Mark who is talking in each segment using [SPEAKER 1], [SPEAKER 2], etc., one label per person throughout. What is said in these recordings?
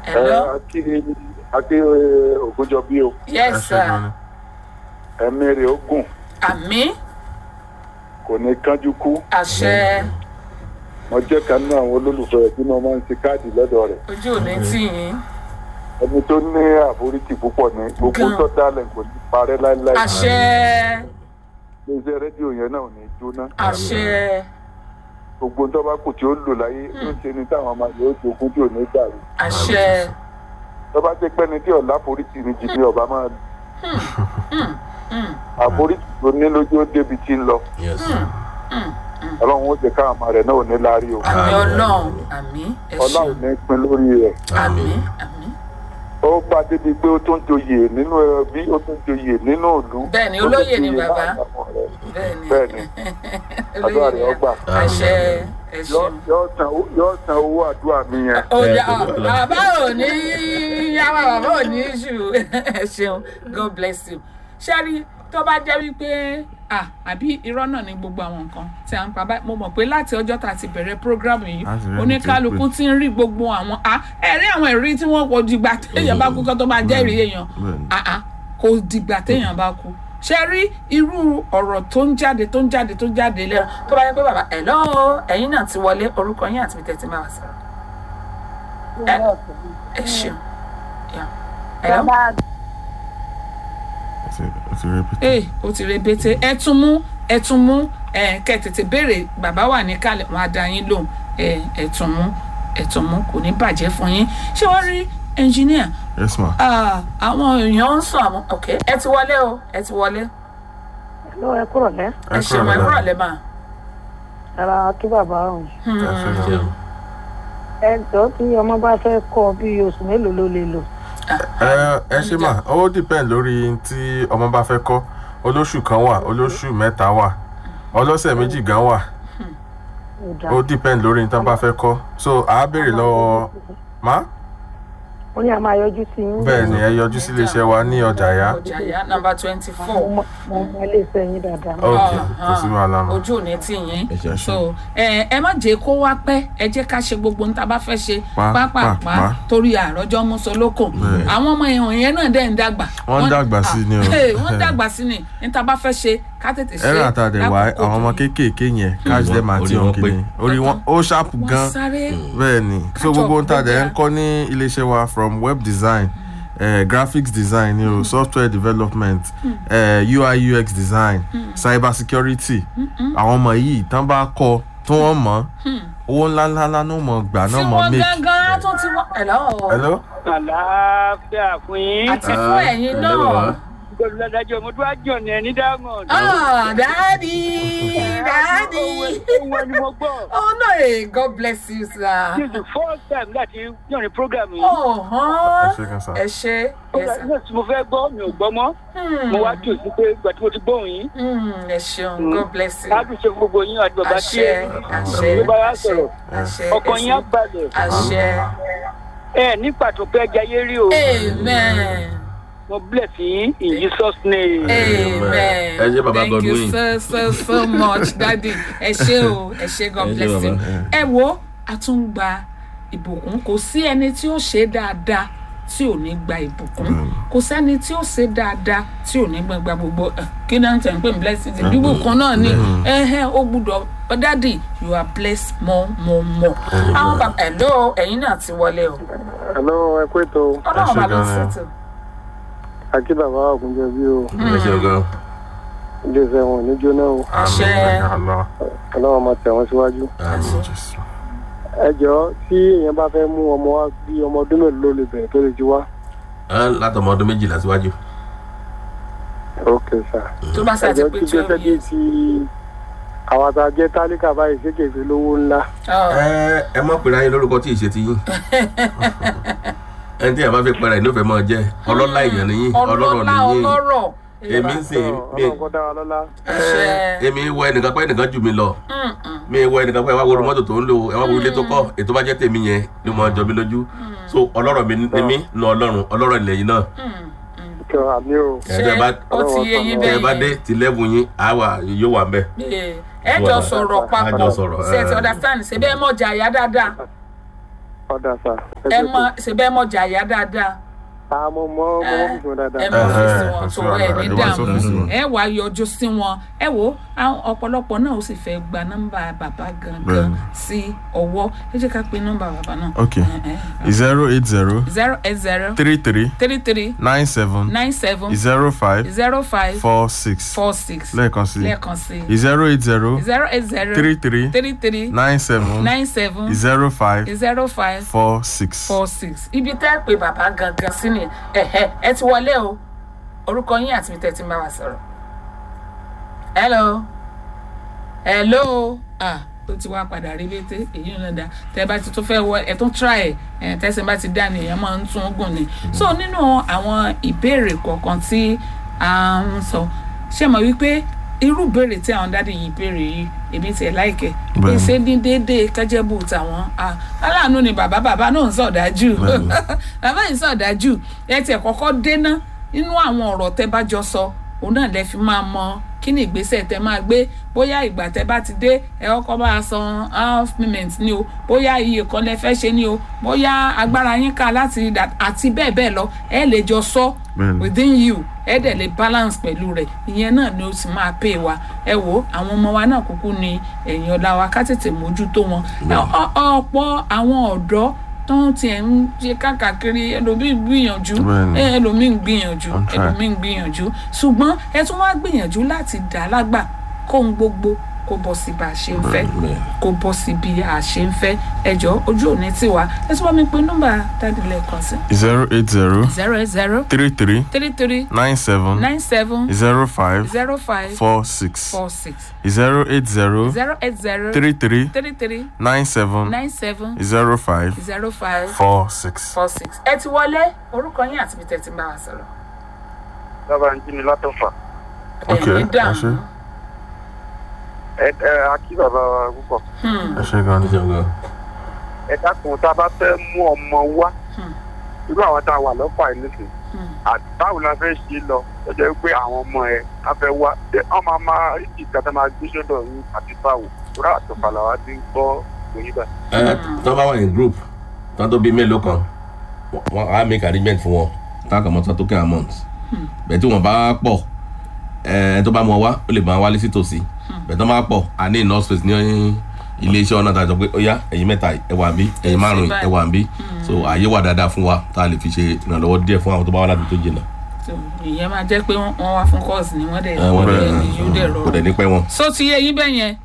[SPEAKER 1] hello
[SPEAKER 2] àti àti ògùnjọ bí o
[SPEAKER 1] yes sir
[SPEAKER 2] ẹ̀mí rẹ̀ ó gùn
[SPEAKER 1] àmì
[SPEAKER 2] kò ní kánjú kú
[SPEAKER 1] àṣẹ
[SPEAKER 2] mo jẹ́ kan náà àwọn olólùfẹ́ rẹ̀ tí mo máa ń ṣe káàdì lọ́dọ̀ rẹ̀
[SPEAKER 1] ojú ò ní tì yín
[SPEAKER 2] ẹni tó ní àforítì púpọ̀ ní gbogbo
[SPEAKER 1] Gan.
[SPEAKER 2] tó dálẹ̀ kò ní parẹ́ láéláé
[SPEAKER 1] àṣẹ
[SPEAKER 2] iléeṣẹ́ rédíò yẹn náà ò ní jóná
[SPEAKER 1] àṣẹ
[SPEAKER 2] gbogbo tó bá kù tí ó lò láyé ló ń ṣe ni táwọn ọmọ yóò jogún tí ò ní dàrú
[SPEAKER 1] àṣẹ
[SPEAKER 2] tó bá jẹ́ pẹ́ni tí ọ̀la àforítì ni jìnnì ọba máa àforítì tó ní lójú ó débi tí ń lọ
[SPEAKER 3] yes
[SPEAKER 2] ọlọ́run ó jẹ́ káwọn ọmọ rẹ̀ náà ò ní láárí o
[SPEAKER 1] àmì ọlọ́run àmì ẹ
[SPEAKER 2] ọlá ò
[SPEAKER 1] ṣeun
[SPEAKER 2] ní pin lórí rẹ̀
[SPEAKER 1] àmì àmì
[SPEAKER 2] ó bá débi pé ó tún joyè nínú ẹbí ó tún joyè nínú ìlú
[SPEAKER 1] Bẹ́ẹ̀ni,
[SPEAKER 2] ó tún
[SPEAKER 1] olóyè ni
[SPEAKER 2] joyè
[SPEAKER 1] bàbá.
[SPEAKER 2] láàrin àwọn ọ̀rẹ́.
[SPEAKER 1] bẹ́ẹ̀ni
[SPEAKER 2] bẹ́ẹ̀ni àdúrà rẹ̀ ọgbà
[SPEAKER 1] àṣẹ ẹ
[SPEAKER 2] Yọ́-
[SPEAKER 1] ṣeun.
[SPEAKER 2] yọ́ san owó- yọ́ san owó àdúrà mi yẹn
[SPEAKER 1] Oya bàbá ò ní yàrá bàbá ò ní ṣù ẹ ṣeun God bless you. Ṣẹ́rí tó bá jẹ́ wípé ah àbí irọ́ náà ni gbogbo àwọn nǹkan tí à ń pa báyìí mo mọ̀ pé láti ọjọ́ tá a ti bẹ̀rẹ̀ prógrámù yìí
[SPEAKER 4] Láti rẹ́ni
[SPEAKER 1] oníkálukú ti ń rí gbogbo àwọn ah ẹ̀rí àwọn ìrírí tí wọ́n kò dìgbà téèyàn bá kú kó tó máa jẹ́ ìrírí èèyàn
[SPEAKER 4] bẹ́ẹ̀ni.
[SPEAKER 1] ah ah kò dìgbà téèyàn bá kú ṣe rí irú ọ̀rọ̀ tó ń jáde tó ń jáde tó ń jáde lẹ́nu tó bá yẹ pé bàbá ẹ̀ lọ́wọ́ ẹ̀yin náà ti wọlé orúkọ yín àti bìtẹ́ ti máa wà sọ̀rọ̀ ẹ ṣeun Yeah. Hello?
[SPEAKER 4] Ó ti- ó ti repeat.
[SPEAKER 1] ee ó ti rebete ẹ tún mú ẹ tún mú ẹ kẹ tètè béèrè bàbá wà ní kalẹ̀ wọn á dá yín lóhùn ẹ ẹ tún mú ẹ tún mú kò ní bàjẹ́ fún yín ṣé wọ́n rí ẹnjìníà
[SPEAKER 4] yes ma.
[SPEAKER 1] àwọn èèyàn ń sọ àwọn ok ẹ ti wọlé o ẹ ti wọlé
[SPEAKER 5] ló ẹ kúrò lẹ
[SPEAKER 1] ẹ ṣeun ẹ kúrò lẹ́bàá.
[SPEAKER 5] ara kí bàbá ọhún
[SPEAKER 4] ẹ ṣe gan.
[SPEAKER 5] ẹ jọ tí ọmọ bá fẹ́ kọ́ bí oṣù mélòó ló lè lò
[SPEAKER 4] ẹ ẹ ṣe mà ó depend lórí tí ọmọ bá fẹ́ kọ́ olóṣù kan wà olóṣù mẹ́ta wà ọlọ́sẹ̀ méjì gan wà
[SPEAKER 5] ó dá
[SPEAKER 4] ó depend lórí tí wọ́n bá fẹ́ kọ́ so àá béèrè lọ́wọ́ má
[SPEAKER 5] ó ní a máa yọjú sí yín
[SPEAKER 4] bẹ́ẹ̀ ni ẹ yọjú sí iléeṣẹ́ wa ní ọjà yá
[SPEAKER 1] ọjà yá nọmba twenty
[SPEAKER 5] mo
[SPEAKER 1] four
[SPEAKER 5] mọ mo mọ ilé iṣẹ́ yín dáadáa
[SPEAKER 4] ok kò sí wàhálà mọ́
[SPEAKER 1] ojú ò ní tì yín
[SPEAKER 3] Ẹ ṣeun.
[SPEAKER 1] so ẹ ẹ má jẹ́ kó wá pẹ́ ẹ jẹ́ ká ṣe gbogbo níta bá fẹ́ ṣe
[SPEAKER 4] Pa-
[SPEAKER 1] pápápá
[SPEAKER 4] pa- pa.
[SPEAKER 1] torí àròjọ mùsùlùkù
[SPEAKER 4] Bẹ́ẹ̀.
[SPEAKER 1] àwọn ọmọ èèyàn yẹn náà dẹ̀ ń dàgbà
[SPEAKER 4] Wọ́n ń dàgbà sí ni o.
[SPEAKER 1] Hey, wọ́n ń dàgbà sí ni níta bá fẹ́ ṣe ká tètè ṣe
[SPEAKER 4] ẹ̀rọ àtàdé wa
[SPEAKER 1] lákòókò
[SPEAKER 4] àwọn ọmọ
[SPEAKER 1] tó-
[SPEAKER 4] kéékèèké yẹn catch them
[SPEAKER 3] wọn-
[SPEAKER 4] àti
[SPEAKER 3] orí wọn
[SPEAKER 4] òǹkìní orí wọn ó ṣàpù
[SPEAKER 1] wọ́n
[SPEAKER 4] gan
[SPEAKER 1] sáré
[SPEAKER 4] bẹ́ẹ̀ ni so
[SPEAKER 1] Catch
[SPEAKER 4] gbogbo
[SPEAKER 1] up
[SPEAKER 4] ń tàdé
[SPEAKER 1] gbogbo
[SPEAKER 4] ń kọ́ ní iléeṣẹ́ wa from web design eh, graphics design ni o software development eh, ui ux design cyber security àwọn ọmọ yìí tán bá kọ́ tí wọ́n mọ̀ owó ńláńlá ńlá ló mọ̀ gbà
[SPEAKER 1] tí
[SPEAKER 4] náà mọ̀
[SPEAKER 1] wọ́n
[SPEAKER 4] make.
[SPEAKER 1] gángan tó ti wọ́n hello
[SPEAKER 4] hello
[SPEAKER 6] àlàáfíà fún yín.
[SPEAKER 1] àti fún ẹ̀yin
[SPEAKER 3] hello,
[SPEAKER 1] náà
[SPEAKER 3] baba.
[SPEAKER 6] gbọdọ̀ lọ́dájọ́ mo tún á jọ̀ ní ẹni diamond.
[SPEAKER 1] ah dáàdi dáàdi
[SPEAKER 6] ohun ẹni mo gbọ́.
[SPEAKER 1] oh no eh, God bless you sir.
[SPEAKER 6] this is the first time láti yàn ní program yìí.
[SPEAKER 1] ọ̀hán
[SPEAKER 4] ẹ ṣe kan sá.
[SPEAKER 1] ẹ ṣe ẹ sà.
[SPEAKER 6] nígbà tí mo fẹ́ gbọ́ mi ò gbọ́ mọ́. mo wá tù sí pé ìgbà tí mo ti gbóhùn yín.
[SPEAKER 1] Mm, ẹ ṣeun God bless you.
[SPEAKER 6] láti ṣe fún gbogbo yín àti bàbá tí
[SPEAKER 1] àṣẹ
[SPEAKER 6] ẹ
[SPEAKER 1] àṣẹ
[SPEAKER 6] ló bá wá
[SPEAKER 1] àṣẹ
[SPEAKER 6] sọ̀rọ̀.
[SPEAKER 1] àṣẹ
[SPEAKER 6] ọkàn yín á balẹ̀.
[SPEAKER 1] àṣẹ
[SPEAKER 6] ẹ ní pàtó pé ẹja yé rí o.
[SPEAKER 1] amen
[SPEAKER 6] mo bless yín in Jesus name.
[SPEAKER 1] amen
[SPEAKER 3] Ẹ ṣé, Baba
[SPEAKER 1] thank you
[SPEAKER 3] Godwin.
[SPEAKER 1] so so so much daddy ẹ ṣé o ẹ ṣé God
[SPEAKER 3] Ẹ ṣé,
[SPEAKER 1] bless you
[SPEAKER 3] Baba.
[SPEAKER 1] ẹ wo àtúngba ìbùkún kò sí ẹni tí ó ṣe dáadáa tí ò ní gba ìbùkún kò sẹ́ni tí ó ṣe dáadáa tí ò ní gba gbogbo ẹ, kí náà tẹ̀ ń pè ní blessing ìbùkún náà ni ẹ̀hẹ́ ó gbúdọ̀ daddy you are blessed more more more àwọn bàbá ẹ̀ ló ẹ̀yin náà ti wọlé o
[SPEAKER 2] hello ẹ kú ètò
[SPEAKER 1] ọlọ́run
[SPEAKER 4] ṣé
[SPEAKER 1] bá ló
[SPEAKER 4] gan-an.
[SPEAKER 1] ṣètò.
[SPEAKER 2] àti bàbá ògùnjọ bí o
[SPEAKER 3] ẹ ṣeun gan.
[SPEAKER 2] ilé iṣẹ́ wọn ò ní jóná o
[SPEAKER 1] àṣẹ
[SPEAKER 4] Allah.
[SPEAKER 2] ọlọ́run máa tẹ̀ wọ́n síwájú.
[SPEAKER 3] Àmín.
[SPEAKER 4] Jésù.
[SPEAKER 2] ẹ jọ tí èèyàn bá fẹ́ mú ọmọ wa bí ọmọ ọdún mélòó ló lè bẹ̀rẹ̀ tó lè ti wá.
[SPEAKER 3] Á, látọmọ ọdún méjìlá síwájú.
[SPEAKER 2] ok sir.
[SPEAKER 1] tó bá
[SPEAKER 2] ẹ
[SPEAKER 1] ṣàti
[SPEAKER 2] jọ
[SPEAKER 1] pé
[SPEAKER 2] tí
[SPEAKER 1] twelve
[SPEAKER 2] gbẹ́sẹ̀ bíi
[SPEAKER 1] years.
[SPEAKER 2] ti àwọn àtàjẹ́ tálíkà báyìí ṣé kèfé lówó ńlá.
[SPEAKER 1] Oh.
[SPEAKER 3] ẹ ẹ mọ̀ pé ráyé lórúkọ tí ì ṣe ti yín. ẹni tí yàrá bá fi pẹ̀rẹ̀ ní òfẹ́ máa jẹ́ ọlọ́lá èèyàn nìyí ọlọ́rọ̀
[SPEAKER 1] ọlọ́lá
[SPEAKER 3] nìyí.
[SPEAKER 1] ọlọ́rọ̀.
[SPEAKER 3] èmi ń sìn mí
[SPEAKER 2] ọlọ́run kọ́ dá wa lọ́lá.
[SPEAKER 1] Àṣẹ.
[SPEAKER 3] èmi wọ ẹnìkan pé ẹnìkan jù mí lọ
[SPEAKER 1] Mm, mm.
[SPEAKER 3] mi wọ ẹnìkan pé ẹ wá wo mọ́tò tó ń lò ẹ wá wo ilé tó kọ́ ètò bá jẹ́ tèmi yẹn ni mo jọ mí lójú so ọlọ́rọ̀ mi ni mí nu ọlọ́run ọlọ́rọ̀ ilẹ̀ yìí náà
[SPEAKER 2] kí ọ àmì o.
[SPEAKER 3] ẹ tẹ́ bá
[SPEAKER 1] ó ti yé yín
[SPEAKER 3] tẹ́
[SPEAKER 1] bẹ́ẹ̀
[SPEAKER 3] bá dé ti lẹ́bù yín àwa yóò wà mbẹ́.
[SPEAKER 1] yẹn ẹ jọ sọ̀rọ̀
[SPEAKER 3] A jọ
[SPEAKER 1] papọ̀
[SPEAKER 3] sọ̀rọ̀,
[SPEAKER 1] ṣe ti
[SPEAKER 3] eh.
[SPEAKER 1] understand ṣe bẹ́ẹ̀ mọ̀ jà yá dáadáa
[SPEAKER 2] ọ̀dà sà.
[SPEAKER 1] ẹ mọ ṣèbẹ́ mọ jàyà dáadáa
[SPEAKER 2] àmọ́ mọ́ mọ́ mọ́ fífi wọn dáadáa.
[SPEAKER 1] ẹ mọ
[SPEAKER 4] Eh,
[SPEAKER 1] ọ́fíìsì
[SPEAKER 4] eh,
[SPEAKER 1] wọn
[SPEAKER 4] kò
[SPEAKER 1] tó
[SPEAKER 4] sí
[SPEAKER 1] ẹ
[SPEAKER 4] wàhálà,
[SPEAKER 1] ní
[SPEAKER 4] ẹ wá
[SPEAKER 1] dààmú
[SPEAKER 4] sọ́fíìsì wọn.
[SPEAKER 1] ẹ wá yọjú sí wọn ẹ wo àwọn ọ̀pọ̀lọpọ̀ náà ó sì fẹ́ gba nọ́mbà bàbá gangan
[SPEAKER 4] Bẹ́ẹ̀ni.
[SPEAKER 1] sí ọwọ́ ẹ jẹ́ ká pe nọ́mbà bàbá náà.
[SPEAKER 4] ok zero eight zero
[SPEAKER 1] zero eight zero
[SPEAKER 4] three three
[SPEAKER 1] three three
[SPEAKER 4] nine seven
[SPEAKER 1] nine seven
[SPEAKER 4] zero five
[SPEAKER 1] zero five
[SPEAKER 4] four six
[SPEAKER 1] four six
[SPEAKER 4] lẹ́ẹ̀kan sí
[SPEAKER 1] lẹ́ẹ̀kan sí
[SPEAKER 4] zero eight zero
[SPEAKER 1] zero eight zero
[SPEAKER 4] three three
[SPEAKER 1] three three
[SPEAKER 4] nine seven
[SPEAKER 1] nine seven
[SPEAKER 4] zero five
[SPEAKER 1] zero five
[SPEAKER 4] four six.
[SPEAKER 1] four six ibi tẹ́ ẹ pé bàbá gangan sí ni ẹ̀hẹ́ ẹ ti wọlé o orúkọ yín àti ibi tẹ́ ẹ ti ń bá wa sọ̀rọ̀ hello hello ah ó ti wá padà rí létí èyí ń lọ́dà tẹ́ ẹ bá ti tún fẹ́ wọ ẹ tún try ẹ tẹ́sán bá ti dá ni èèyàn máa ń tún gùn ni so nínú àwọn ìbéèrè kọ̀ọ̀kan tí a ń sọ ṣé mọ̀ wípé irú ìbéèrè tí àwọn dáàdi yìí béèrè yìí èmi tiẹ̀ láìkẹ́
[SPEAKER 4] Bẹ́ẹ̀ni.
[SPEAKER 1] ṣé ní déédéé kẹ́jẹ́bù tàwọn ah, aláàánú ni bàbá bàbá náà ń sọ̀dájú
[SPEAKER 4] Bẹ́ẹ̀ni.
[SPEAKER 1] bàbá yìí sọ̀dájú ẹ tiẹ̀ kọ́kọ́ déná nínú àwọn ọ̀rọ̀ tẹ́ bá jọ sọ òun náà lẹ fi máa mọ kí ni ìgbésẹ̀ tẹ́ máa gbé bóyá ìgbà tẹ́ bá ti dé ẹ kọ́kọ́ máa san half payment ni o bóyá iye kan lẹ fẹ́ ṣe ni o bóyá agbára yín ká láti dà àti bẹ́ẹ̀ bẹ́ẹ̀ lọ ẹ lè jọ sọ
[SPEAKER 4] Bẹ́ẹ̀ni.
[SPEAKER 1] within you ẹ dẹ̀ lè balance pẹ̀lú rẹ̀ ìyẹn náà ni ó sì máa pè wá ẹ wo àwọn ọmọ wa náà kúkú ni ẹ̀yìn ọ̀la wa ká tètè mójútó wọn Ọ- ọ̀pọ̀ àwọn ọ̀dọ́ tó ń tiẹ̀ ń ṣe káàkiri ẹlòmíì ń gbìyànjú
[SPEAKER 4] Bẹ́ẹ̀ni.
[SPEAKER 1] ẹ, ẹlòmíì ń gbìyànjú
[SPEAKER 4] On track.
[SPEAKER 1] ẹlòmíì ń gbìyànjú ṣùgbọ́n ẹ tún wá gbìyànjú láti dà á lágbà kóhun gbogbo kó bọ́ sí bá a ṣe ń fẹ́ kó bọ́ sí bí a ṣe ń fẹ́ ẹjọ́ ojú òní tiwa ẹ tún bá mi pe nọ́mbà dáàdì lẹ́ẹ̀kan sí
[SPEAKER 4] zero eight zero
[SPEAKER 1] zero eight zero
[SPEAKER 4] three three
[SPEAKER 1] three three
[SPEAKER 4] nine seven
[SPEAKER 1] nine seven
[SPEAKER 4] zero five
[SPEAKER 1] zero five
[SPEAKER 4] four six
[SPEAKER 1] four six
[SPEAKER 4] zero eight zero
[SPEAKER 1] zero eight zero
[SPEAKER 4] three three
[SPEAKER 1] three three
[SPEAKER 4] nine seven
[SPEAKER 1] nine seven
[SPEAKER 4] zero five
[SPEAKER 1] zero five
[SPEAKER 4] four six.
[SPEAKER 1] four six. ẹ ti wọlé orúkọ yín àti ibi tẹ́ ti ń bá wa sọ̀rọ̀.
[SPEAKER 2] dábàá ń jí mi látọ̀fà.
[SPEAKER 4] Ok,
[SPEAKER 1] ẹ̀yin
[SPEAKER 4] ẹ
[SPEAKER 1] dààmú.
[SPEAKER 4] ṣé.
[SPEAKER 2] ẹ ẹ akí bàbá wa púpọ̀.
[SPEAKER 1] Hmm,
[SPEAKER 4] ẹ ṣe gan ni.
[SPEAKER 2] ẹ dákun tá a bá fẹ́ mú ọmọ wá
[SPEAKER 1] Hmm.
[SPEAKER 2] irú àwọn tá a wà lọ́fà yìí nìsín
[SPEAKER 1] hmm.
[SPEAKER 2] àtàwọn la fẹ́ ṣe lọ ó jẹ́ pé àwọn ọmọ ẹ á fẹ́ wá ṣé wọ́n máa máa rí ìgbà tá a máa gbé sọ́dọ̀ yín àti báwo rà àtọ̀fà làwa ti ń gbọ́ òyìn bá.
[SPEAKER 3] ẹ tó bá wà ní group tó tó bí mélòó kan wọn á make arrangement fún wọn tá a kàn mọ tó token amount bẹ́ẹ̀ tí wọ́n bá pọ̀ ẹ tó bá mọ wá ó lè máa wálé sí tòsí bẹ́ẹ̀ tó bá pọ̀ a ní enough space ní ilé iṣẹ́ ọ̀nà tàjọ pé ó yá ẹ̀yin mẹ́ta ẹ wà ń bí ẹ̀yin márùn-ún ẹ wà ń bí so ààyè wà dáadáa fún wa tá a lè fi ṣe ìrànlọ́wọ́ díẹ̀ fún àwọn tó bá wà láti tó jìnnà
[SPEAKER 1] So, ìyẹn máa jẹ́ pé wọ́n wọ́n wá fún course ni wọ́n dẹ̀
[SPEAKER 3] ẹ wọ́n dẹ̀
[SPEAKER 1] ní yóò dẹ̀
[SPEAKER 3] kò dẹ̀ ní
[SPEAKER 1] rọrùn.
[SPEAKER 3] pẹ́ wọn.
[SPEAKER 1] so ti yé yín bẹ́ẹ̀ yẹn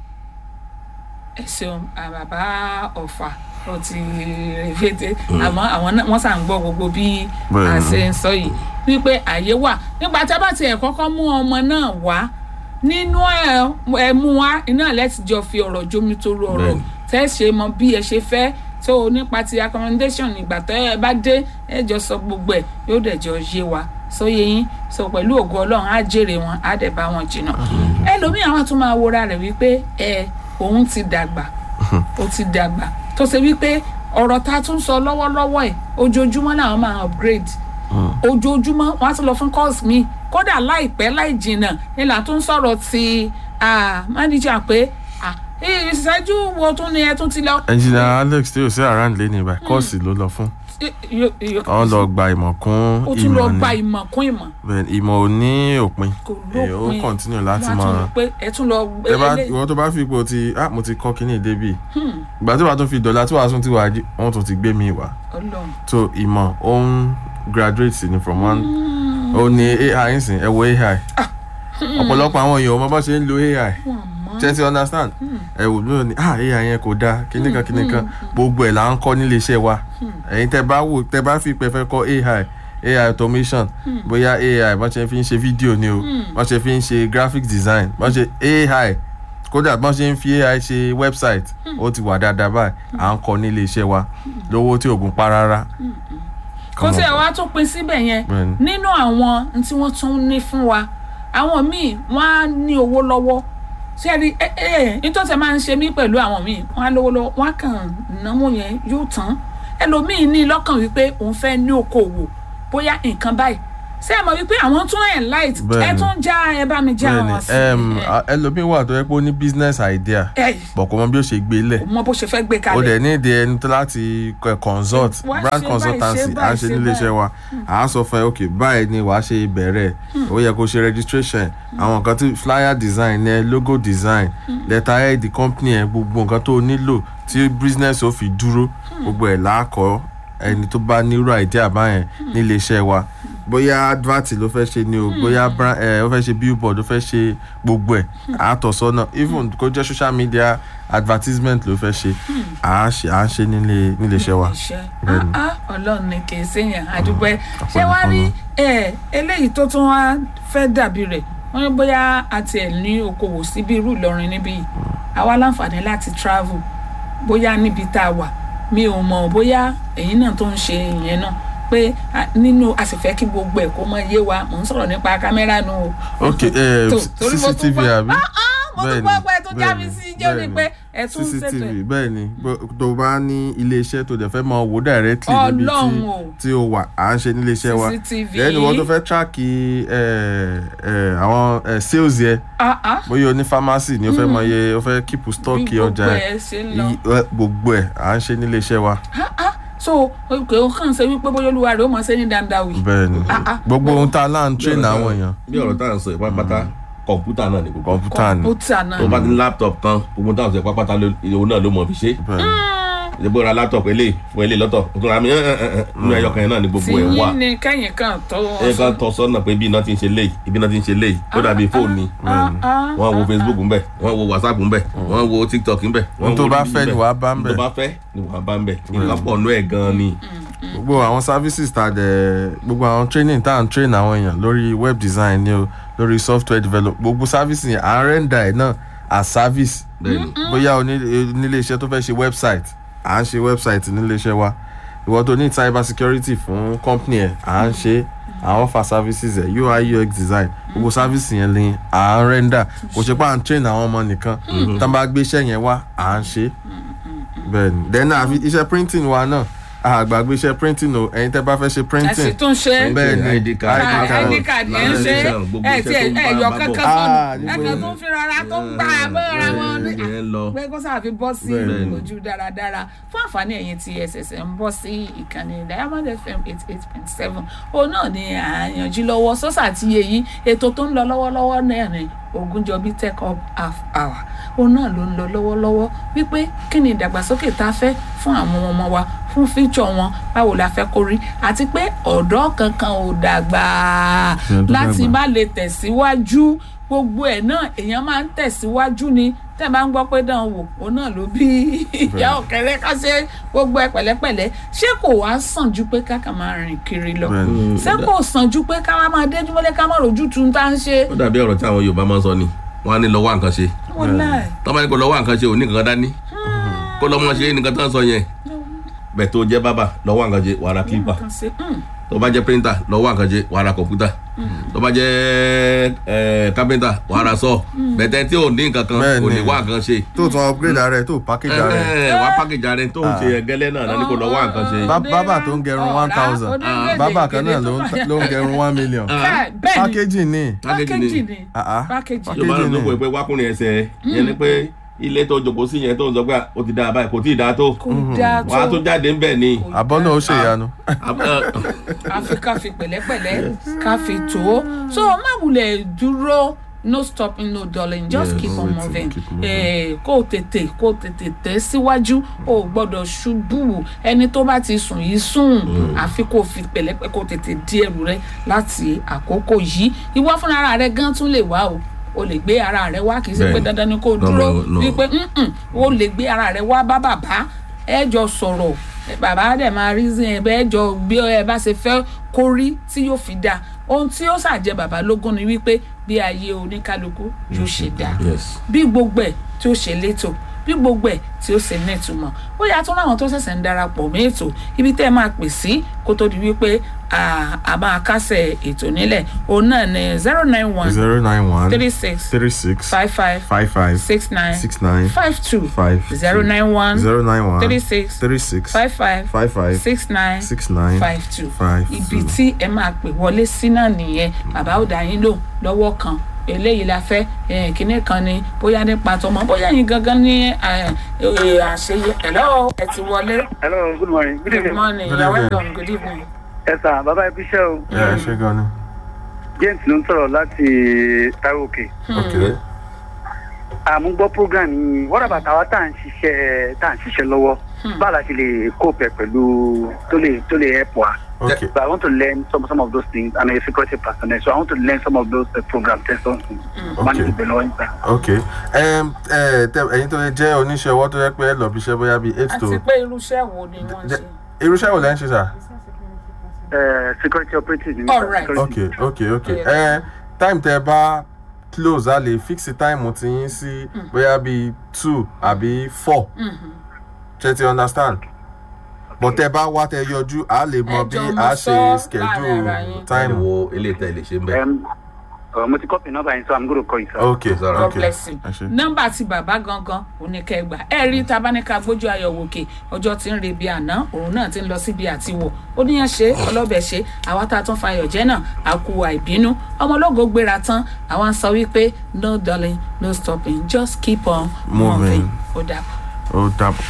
[SPEAKER 1] ẹ ṣeun àbàbà ọ̀fà ó ti rèvété àmọ́ àwọn náà wọ́n sà ń gbọ́ gbogbo bí a
[SPEAKER 4] Bẹ́ẹ̀ni.
[SPEAKER 1] ṣe ń sọ yìí wípé àyè wà nígbà tá a bá tiẹ̀ kọ́kọ́ mú ọmọ náà wá nínú ẹ ẹ mú wá iná lẹ́tì jọ fi ọ̀rọ̀ jómi tó ru ọ̀rọ̀
[SPEAKER 3] Bẹ́ẹ̀ni.
[SPEAKER 1] tẹ́ ṣe mọ bí ẹ ṣe fẹ́ tó o nípa ti accommodation ìgbà tó ẹ bá dé ẹ jọ sọ gbogbo ẹ yóò dẹ̀ jọ yé wa sóye yín sọ pẹ̀lú ògo ọlọ́run á jèrè wọn á dẹ̀ bá wọn jìnnà ẹlòmíì àwọn tún máa wora rẹ̀ wípé ẹ òun ti dàgbà ó ti dàgbà tó ṣe wípé ọ̀rọ̀ tá a tún sọ lọ́wọ́lọ́wọ́ ẹ̀ ojoojúmọ́ làwọn máa upgrade ojoojúmọ́ wọ́n á tún lọ fún course mi kódà láìpẹ́ láì jìnnà ni là tún sọ̀rọ̀ ti ah, manager pé ah, eh, ìṣẹ́jú wo tún ni ẹ tún ti lọ.
[SPEAKER 4] engineer alex tí o sí around lé ní báyìí kọ́ọ̀sì ló lọ fún wọ́n lọ gba ìmọ̀ kún
[SPEAKER 1] ó tún lọ
[SPEAKER 4] ìmọ̀
[SPEAKER 1] gba
[SPEAKER 4] ni
[SPEAKER 1] ìmọ̀ kún ìmọ̀
[SPEAKER 4] Bẹ́ẹ̀ ni, ìmọ̀ ò ní òpin
[SPEAKER 1] kò
[SPEAKER 4] Ẹ, ó
[SPEAKER 1] lópin
[SPEAKER 4] continue láti
[SPEAKER 1] Wọ́n á tún
[SPEAKER 4] máa
[SPEAKER 1] rí pé ẹ tún lọ
[SPEAKER 4] tẹ bá
[SPEAKER 1] elé-
[SPEAKER 4] ìwọ tó bá fi ipò ti ah mo ti kọ́ kíní débì ìgbà tí wàá tún fi dọ̀là tí wàá tún ti wà jí wọ́n tún ti gbé mi wá
[SPEAKER 1] Ọlọ́run
[SPEAKER 4] so ìmọ̀ ó ń graduate sí ni from one ó ní ai ń sìn ẹ wo ai ọ̀pọ̀lọpọ̀ àwọn èèyàn ò mọ bá ṣe ń lo ai ṣe ti understand ẹ wò lóyún ni ah ai yẹn kò dáa kíní kan kíní kan gbogbo ẹ̀ là ń kọ́ nílé iṣẹ́ wa ẹ̀yin tẹ bá wò tẹ bá fi pẹ́ fẹ́ kọ́ ai ai automation bóyá ai bọ́n ṣe fi ń ṣe fídíò ni o bọ́n ṣe fi ń ṣe graphic design bọ́n ṣe ai kódà bọ́n ṣe ń fi ai ṣe website ó ti wà dáadáa báyìí à ń kọ́ nílé iṣẹ́ wa lówó tí oògùn pa rárá.
[SPEAKER 1] kó
[SPEAKER 4] Come
[SPEAKER 1] tí ẹ
[SPEAKER 4] on.
[SPEAKER 1] wá tún pin síbẹ̀ yẹn
[SPEAKER 4] Bẹ́ẹ̀ni.
[SPEAKER 1] nínú àwọn n tí wọ́n tún ní fún wa àwọn míì wọ́n á ní owó lọ́wọ́ ṣé ẹ rí ẹ ẹ nítorí ẹ máa ń ṣe mí pẹ̀lú àwọn míì wọ́n á lówó lọ́wọ́ wọ́n á kàn náwó yẹn yóò tán ẹlòmíì ní lọ́kàn wípé òun fẹ́ ní okòwò bóyá nǹkan báyìí ṣé ẹ mọ̀ wípé àwọn tún ẹ̀ light ẹ
[SPEAKER 4] Bẹ́ẹ̀ni.
[SPEAKER 1] tún já ẹ bá mi já
[SPEAKER 4] bẹ́ẹ̀ni
[SPEAKER 1] wọn sí
[SPEAKER 4] em,
[SPEAKER 1] ẹ
[SPEAKER 4] a- ẹlòmíín wà tó yẹ pé ó ní business idea
[SPEAKER 1] ẹ
[SPEAKER 4] bọ̀ kò mọ bí ó ṣe gbé lẹ̀
[SPEAKER 1] mọ bó ṣe fẹ́ gbé
[SPEAKER 4] ó
[SPEAKER 1] kalẹ̀
[SPEAKER 4] dẹ̀ ní ìdí ẹni tó láti kọ- consult
[SPEAKER 1] Wá
[SPEAKER 4] brand
[SPEAKER 1] ṣe báyìí,
[SPEAKER 4] consultancy
[SPEAKER 1] ṣe
[SPEAKER 4] à ń
[SPEAKER 1] báyìí,
[SPEAKER 4] ṣe
[SPEAKER 1] ṣe
[SPEAKER 4] nílé iṣẹ́ wa à á sọ fún ẹ ok báyìí ni wàá ṣe bẹ̀rẹ̀ ó yẹ kó ṣe registration àwọn nǹkan tí flyer design ẹ logo design letterhead company ẹ gbogbo nǹkan tó o nílò tí business ó fi dúró gbogbo ẹ̀ láàkọ́ ẹni tó bá nírú idea báyẹn nílé iṣẹ́ wa bóyá advert ló fẹ́ ṣe ni o bóyá brand ẹ ó fẹ́ ṣe billboard ó fẹ́ ṣe gbogbo ẹ̀ àtọ̀sọ́nà even kó jẹ́ social media advertisement ló fẹ́ ṣe à á ṣe à á ṣe nílé nílé iṣẹ́ wa.
[SPEAKER 1] iṣẹ́
[SPEAKER 4] Bẹ́ẹ̀ni.
[SPEAKER 1] ah ah ọlọ́run ni kì í séyàn àdúpẹ́ ṣé
[SPEAKER 4] ọpẹ́
[SPEAKER 1] wàá rí
[SPEAKER 4] nìkan
[SPEAKER 1] ẹ eléyìí tó tún wá fẹ́ dàbí rẹ̀ wọ́n ní bóyá àti ẹ̀ ní okòwò síbi irú Ìlọrin níbí yìí àwa láǹfààní láti travel bóyá níbi tá a wà mi ò mọ̀ bóyá ẹ̀yin náà tó ń ṣe ìyẹn náà pé ah, nínú a sì fẹ́ kí gbogbo ẹ̀ kó mọ yé wa mò ń sọ̀rọ̀ nípa kámẹ́rà nù o.
[SPEAKER 4] ok eh,
[SPEAKER 1] Tó, torí mo tún
[SPEAKER 4] cctv
[SPEAKER 1] gbọ́-
[SPEAKER 4] àbí.
[SPEAKER 1] Ah, ah, mo tún gbọ́ pé ẹ tún já mi
[SPEAKER 4] bẹ́ẹ̀ni,
[SPEAKER 1] sí jẹ́ ni
[SPEAKER 4] bẹ́ẹ̀ni.
[SPEAKER 1] pé ẹ tún ń ṣètò
[SPEAKER 4] cctv
[SPEAKER 1] ẹ̀.
[SPEAKER 4] bẹ́ẹ̀ ni bó- tó bá ní ilé iṣẹ́ tó dẹ̀ fẹ́ máa wò directly níbi tí
[SPEAKER 1] Ọlọ́run o.
[SPEAKER 4] tí o wà à ń ṣe nílé iṣẹ́ wa
[SPEAKER 1] CCTV.
[SPEAKER 4] lẹ́yìn wọ́n tó fẹ́ tíráàkì àwọn eh, sales yẹ
[SPEAKER 1] Ah, ah.
[SPEAKER 4] bóyá o ní pharmacy ni o fẹ́ mọ iye o fẹ́ keep stock
[SPEAKER 1] bí
[SPEAKER 4] ọjà
[SPEAKER 1] gbogbo
[SPEAKER 4] ẹ̀
[SPEAKER 1] ẹ ṣe ń lọ.
[SPEAKER 4] i- eh, gbogbo ẹ̀ à ń ṣe nílé iṣẹ́ wa
[SPEAKER 1] Ah, ah. so òkè ó kàn ṣe wípé bóyá olúwa rẹ̀ ó mọ̀ ṣe ní dandan wì.
[SPEAKER 4] bẹ́ẹ̀ ni
[SPEAKER 1] Ah, ah.
[SPEAKER 4] gbogbo ohun tá a lá ń train àwọn èèyàn
[SPEAKER 3] bí ọ̀rọ̀ tá à ń sọ ìpápátá kọ̀ǹpútà náà ni gbogbo
[SPEAKER 4] kọ̀ǹpútà ni
[SPEAKER 1] kọ̀ǹpútà náà.
[SPEAKER 3] tó bá ti ní laptop kan gbogbo táwọn sọ ìpápátá òun náà ló mọ̀ fi ṣe
[SPEAKER 4] bẹ́ẹ̀ ni.
[SPEAKER 3] ìdìbò ra laptop eléyìí fún eléyìí lọ́tọ̀ òtún ra mi nínú ẹyọ kan yẹn náà ni gbogbo
[SPEAKER 1] tí
[SPEAKER 3] ẹ̀ wà
[SPEAKER 1] yín ni kẹ́yìn kan tó
[SPEAKER 3] ẹ kan tọ́ sọ́nà pé ibi náà ti ń ṣe léyìí ibi náà ti ń ṣe léyìí ó dàbí fóònù ni wọ́n wo facebook ńbẹ̀ wọ́n wo whatsapp ńbẹ̀ wọ́n wo tiktok ńbẹ̀ wọ́n
[SPEAKER 4] ohun tó
[SPEAKER 3] wo
[SPEAKER 4] bá
[SPEAKER 3] LinkedIn
[SPEAKER 4] fẹ́ ni
[SPEAKER 3] ńbẹ̀.
[SPEAKER 4] wàá bá ń
[SPEAKER 3] ohun
[SPEAKER 4] bẹ̀
[SPEAKER 3] tó bá fẹ́ ni wàá bá ń bẹ̀ nǹkan pọ̀ nú ẹ̀ gan-an ni
[SPEAKER 4] gbogbo àwọn services ta dẹ̀ gbogbo àwọn training tá à ń train àwọn èèyàn lórí web design ni o lórí software develop gbogbo services yẹn à ń render ẹ̀ náà as service
[SPEAKER 3] bẹ́ẹ̀ni
[SPEAKER 4] bóyá o ní nílé iṣẹ́ tó fẹ́ ṣe website à ń ṣe website nílé iṣẹ́ wa ìwọ tó ní cyber security fún company ẹ̀ à ń ṣe àwọn offer services ẹ̀ UI UX design gbogbo service yẹn ni à ń render kò ṣe pé à ń train àwọn ọmọ nìkan tá a bá gbé iṣẹ́ yẹn wá à ń ṣe bẹ́ẹ̀ ni then àfi iṣẹ́ printing wa náà àgbàgbé iṣẹ́ printing o ẹ̀yin tẹ́ bá fẹ́ ṣe
[SPEAKER 1] ẹ̀sìn
[SPEAKER 4] printing
[SPEAKER 1] tó ń ṣe
[SPEAKER 4] bẹ́ẹ̀ ni
[SPEAKER 3] ID card,
[SPEAKER 4] ID card.
[SPEAKER 1] id card yẹn ń ṣe
[SPEAKER 3] lamination, gbogbo
[SPEAKER 1] ẹ
[SPEAKER 3] iṣẹ́
[SPEAKER 1] ti
[SPEAKER 3] tó ń bá
[SPEAKER 1] ẹ yọ
[SPEAKER 3] bá
[SPEAKER 1] kankan
[SPEAKER 3] bọ̀.
[SPEAKER 1] sọnù
[SPEAKER 4] Ah, níbo
[SPEAKER 1] ẹkan
[SPEAKER 4] ni?
[SPEAKER 1] tó ń fi rọra tó ń gbà bọ́ra wọn ní
[SPEAKER 3] ìyẹn lọ
[SPEAKER 1] pé kó sáà fi bọ́ sí
[SPEAKER 4] Bẹ́ẹ̀
[SPEAKER 3] ni.
[SPEAKER 1] ojú dáradára fún àǹfààní ẹ̀yin tí ẹ̀sẹ̀sẹ̀ ń bọ́ sí ìkànnì diamond fm eight eight point seven òun náà ni à ń yanjú lọ́wọ́ sọ́sà àti èyí ètò tó ń lọ lọ́wọ́lọ́wọ́ náà ni Ògúnjọbí tech up half hour òun náà ló ń lọ lọ́wọ́lọ́wọ́ wípé kí ni ìdàgbàsókè tá a fẹ́ fún àwọn ọmọ wa fún fíjọ wọn báwo la fẹ́ kó rí àti pé ọ̀dọ́ kankan ò dàgbà
[SPEAKER 4] Ṣé tó
[SPEAKER 1] láti
[SPEAKER 4] dàgbà?
[SPEAKER 1] má lè tẹ̀síwájú gbogbo ẹ̀ náà èèyàn máa ń tẹ̀síwájú ni tẹ́ ẹ bá ń gbọ́ pé dán wò òun náà ló bí ìyá ọ̀kẹ́rẹ́ ká ṣe gbogbo ẹ̀ pẹ̀lẹ́pẹ̀lẹ́ ṣé kò wá sàn ju pé káka máa rìn kiri lọ
[SPEAKER 4] Bẹ́ẹ̀ ni.
[SPEAKER 1] ṣé kò sàn ju pé ká wá máa déjú mọ́lẹ́ ká má rojú tu tá ń ṣe.
[SPEAKER 3] ó dàbí ọ̀rọ̀ tí àwọn yorùbá máa ń sọ ni wọ́n á ní lọ wá nǹkan ṣe
[SPEAKER 1] wọ́n láì
[SPEAKER 3] tọ́ bá ní kó lọ wá nǹkan ṣe ò ní nǹkan dání kó lọ́ mọ́ ṣe nǹkan tó ń sọ yẹn bẹ̀ tó jẹ́ bábà lọ wá nǹkan ṣe wàá ra clipper
[SPEAKER 1] kan ṣe mm,
[SPEAKER 3] tó bá jẹ́ printer lọ wá nǹkan ṣe wàá ra kọ̀ǹpútà tó bá jẹ́ ẹ̀ carpenter wàá ra saw bẹ̀tẹ̀ tí ò ní nǹkan kan
[SPEAKER 4] Bẹ́ẹ̀
[SPEAKER 3] ò ní
[SPEAKER 4] ni.
[SPEAKER 3] wá nǹkan ṣe
[SPEAKER 4] tó tún upgrade ara ẹ̀ tó package ara ẹ̀
[SPEAKER 3] ẹ̀ wá package ara ẹ̀ tó ń ṣe ẹ̀gẹ́lẹ́ náà lọ ní kó lọ wá nǹkan ṣe
[SPEAKER 4] Bá- bábà tó ń gẹrun
[SPEAKER 1] ọ̀rá,
[SPEAKER 4] 1000.
[SPEAKER 1] onígbèdè,
[SPEAKER 4] bábà kan náà
[SPEAKER 1] gèdè
[SPEAKER 4] ló
[SPEAKER 1] tó
[SPEAKER 4] ń
[SPEAKER 1] bá-
[SPEAKER 4] ló ń gẹrun one million
[SPEAKER 1] Bẹ́ẹ̀- bẹ́ẹ̀ ni
[SPEAKER 4] packaging ni
[SPEAKER 1] pákéjì ni
[SPEAKER 4] Ah, ah.
[SPEAKER 1] pákéjì
[SPEAKER 3] yorùbá náà ló pè pé wákùnrin ẹsẹ̀ yẹn ni pé ilé tó jòkó sí yẹn tó ń sọ pé ó ti dáa báyìí kò tí ì dáa tó
[SPEAKER 1] kò dáa
[SPEAKER 3] wàá tó
[SPEAKER 1] tó
[SPEAKER 3] jáde ń bẹ̀ ni
[SPEAKER 4] àbọ̀ náà ó ṣèyanu
[SPEAKER 1] àfi ká fi pẹ̀lẹ́pẹ̀lẹ́ ká fi tó so má wulẹ̀ dúró no stopping no dulling just
[SPEAKER 4] Yes,
[SPEAKER 1] keep on
[SPEAKER 4] waiting,
[SPEAKER 1] moving
[SPEAKER 4] keep moving.
[SPEAKER 1] Eh, kó o tètè kó o tètè tẹ̀ síwájú o ò gbọ́dọ̀ ṣubú ẹni tó bá ti sùn yìí sùn àfi kó o fi pẹ̀lẹ́pẹ̀ kó o tètè di ẹrù rẹ láti àkókò yìí ìwọ fúnra ara rẹ gan tún lè wá o o lè gbé ara rẹ wá kì í ṣe pé
[SPEAKER 3] Bẹ́ẹ̀ni.
[SPEAKER 1] dandan ni kó o
[SPEAKER 3] No,
[SPEAKER 1] dúró
[SPEAKER 3] no, no.
[SPEAKER 1] wípé "Mm-mm, o lè gbé ara rẹ wá bá bàbá ẹ jọ sọ̀rọ̀ ẹ bàbá dẹ̀ máa rí sí ẹ bẹ́ẹ̀ jọ bí ẹ bá ṣe fẹ́ kó rí tí yóò fi dáa ohun tí ó ṣàjẹ bàbá lógún ni wípé bí ayé oníkálukú yóò ṣe dáa
[SPEAKER 3] yes
[SPEAKER 1] bí gbogbo ẹ̀ tí ó ṣe létò bí bí gbogbo ẹ̀ tí ó ṣe ní ìtumọ̀ ó yà tún láwọn tó ṣẹ̀ṣẹ̀ ń darapọ̀ mọ́ ètò ibi tẹ́ ẹ máa pè sí kó tó di wípé a a máa kásẹ̀ ètò nílẹ̀ òun náà ní zero nine one
[SPEAKER 4] zero nine one
[SPEAKER 1] three six
[SPEAKER 4] three six
[SPEAKER 1] five five
[SPEAKER 4] five five
[SPEAKER 1] six nine
[SPEAKER 4] six nine
[SPEAKER 1] five two
[SPEAKER 4] five
[SPEAKER 1] zero nine one
[SPEAKER 4] zero nine one
[SPEAKER 1] three six
[SPEAKER 4] three six
[SPEAKER 1] five five
[SPEAKER 4] five five
[SPEAKER 1] six nine
[SPEAKER 4] six nine
[SPEAKER 1] five two
[SPEAKER 4] five
[SPEAKER 1] ibi
[SPEAKER 4] two.
[SPEAKER 1] tí ẹ máa pè wọlé sí náà nìyẹn bàbá ò dá yín lò lọ́wọ́ kan eléyìí la fẹ́ eh, kinní kan ni bóyá nípa tọmọ bóyá yín gangan ní eh, eh, àṣeyẹ hello ẹ ti wọlé
[SPEAKER 6] hello good morning good
[SPEAKER 1] good
[SPEAKER 6] evening.
[SPEAKER 1] morning
[SPEAKER 4] Good
[SPEAKER 1] you are
[SPEAKER 4] evening.
[SPEAKER 1] welcome good evening.
[SPEAKER 6] ẹ sà bàbá ẹ bíṣẹ́ o
[SPEAKER 4] ẹ ṣe gan ni.
[SPEAKER 6] james ló ń sọ̀rọ̀ láti taiwo òkè
[SPEAKER 3] ok
[SPEAKER 6] àmúgbọ́ program yìí wọ́n rà bàtà wa tá à ń ṣiṣẹ́ tá à ń ṣiṣẹ́ lọ́wọ́ báwo la ṣe lè cope pẹ̀lú tó lè tó lè help wa.
[SPEAKER 4] okay
[SPEAKER 6] But I want to learn some some of those things. I'm a security personnel, so I want to learn some of those uh, programs. and so on. Man,
[SPEAKER 4] Okay.
[SPEAKER 6] it's belonging, sir.
[SPEAKER 4] okay um, ẹ tẹ ẹyin tó jẹ́ oníṣẹ́ ọwọ́ tó yẹ pé ẹ lọ bí iṣẹ́ bóyá bíi eight to
[SPEAKER 1] àti pé irúṣẹ́ wo ni wọ́n ń ṣe.
[SPEAKER 4] irúṣẹ́ wo lẹ́ ń ṣe sà.
[SPEAKER 6] Uh, security operatives. in
[SPEAKER 1] All right.
[SPEAKER 6] security.
[SPEAKER 4] okay okay okay
[SPEAKER 1] Yeah.
[SPEAKER 4] ẹ time tẹ bá close a lè fix time ti yín sí bóyá bíi two àbí four ṣe ti understand but tẹ bá wá tẹ yọjú a lè mọ
[SPEAKER 1] Ẹ
[SPEAKER 4] bí
[SPEAKER 1] jọ
[SPEAKER 4] a
[SPEAKER 1] mọ
[SPEAKER 4] ṣe
[SPEAKER 1] sọ láàrin
[SPEAKER 4] schedule
[SPEAKER 1] ara yín.
[SPEAKER 3] táìmù
[SPEAKER 4] time
[SPEAKER 3] wo eléyìí tẹ́ ẹ lè ṣe ń bẹ̀.
[SPEAKER 6] Um, uh, multi copy number, and so I'm going to call you, sir.
[SPEAKER 4] okay
[SPEAKER 3] Sorry.
[SPEAKER 1] God
[SPEAKER 4] okay
[SPEAKER 1] bless you.
[SPEAKER 4] ẹ ṣe.
[SPEAKER 1] nọ́mbà ti bàbá gangan oníkẹgbà ẹ rí tabaníkà gbójú ayọ̀ wòkè ọjọ́ tí ń re bí àná òun náà ti ń lọ síbi àtiwọ̀ ó níyàn ṣe ọlọ́bẹ̀ ṣe àwa tá a tún fayọ̀ jẹ́ náà a kú àìbínú ọmọlógo gbéra tán àwa ń sọ wípé no darling no stopping just keep on moving
[SPEAKER 4] Moving.
[SPEAKER 1] ó dà
[SPEAKER 4] ó dàbọ̀.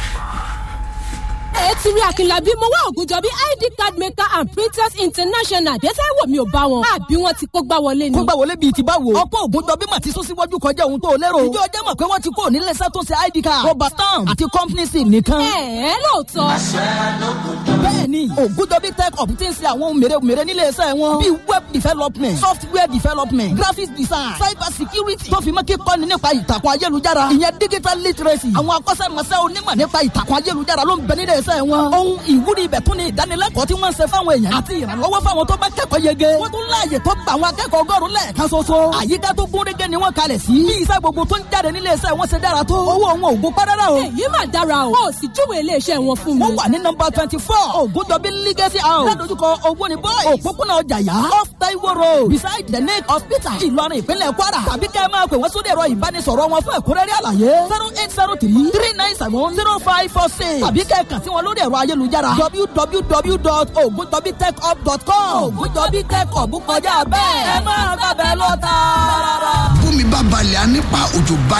[SPEAKER 7] ẹ ti rí akínlábí mo wá ògùnjọ bí id card maker and printers international dẹ́sẹ̀ wò mí ò bá wọn àbí wọn ti kó gbá wọlé ni.
[SPEAKER 8] kó gbà wọlé bíi ti báwo. ọ̀pọ̀ ògùnjọ bí màtí sún síwájú kọjá ohun tó o lérò. ìjọ ọjọ́ mọ̀ pé wọ́n ti kó nílé iṣẹ́ tó ṣe id card. rọba stamp àti company sim nìkan.
[SPEAKER 7] ẹ ẹ lóòótọ́
[SPEAKER 8] bẹ́ẹ̀ni ògùnjọ bí tech up ti ń ṣe àwọn ohun mèremère nílé iṣẹ́ wọn. bíi web development software development graphics design cyber security tó fi mọ́ kíkọ́ni nípa ìtàkùn ayélujára. ìyẹn digital literacy. àwọn akọ́ṣẹ́mọṣẹ́ onímọ̀ nípa ìtàkùn ayélujára ló ń bẹ nílé iṣẹ́ wọn. ohun ìwúrí ibẹ̀ tún ni ìdánilẹ́kọ̀ọ́ tí wọ́n ń ṣe fáwọn èèyàn àti ìrànlọ́wọ́ fáwọn tó bá kẹ́kọ̀ọ́ yege. wọ́n tún láàyè tó gba àwọn akẹ́kọ̀ọ́ ọgọ́rùn-ún lẹ́ẹ̀kan ṣoṣo. àyíká tó gún régé ni wọ́n kalẹ̀ sí. bí iṣẹ́ gbogbo tó ń jáde nílé iṣẹ́ wọn ṣe dára tó. owó wọn ò gbó párárá o.
[SPEAKER 7] èyí mà dára o ó sì júwèé iléeṣẹ́ wọn fún mi.
[SPEAKER 8] wọ́n wà ní nọmba twenty four ògùndọ̀bí legacy house ládojúkọ owó ni boys òpópónà ọjà yá off taiwo road beside the lake hospital ìlọrin ìpínlẹ̀ kwara tàbí kẹ́ ẹ máa pè wọ́n sórí ẹ̀rọ ìbánisọ̀rọ̀ wọn fún ẹ̀kúnrẹ́rẹ́ àlàyé zero eight zero three three nine seven zero five four six tàbí kẹ́ ẹ kàn sí wọn lórí ẹ̀rọ ayélujára www.ogundobitechhub.com ògùndọ̀bí tech hub kọjá bẹ́ẹ̀ ẹ máa gbàbẹ́ lọ tààrà.
[SPEAKER 9] bómi bá balẹ̀ á nípa òjò bá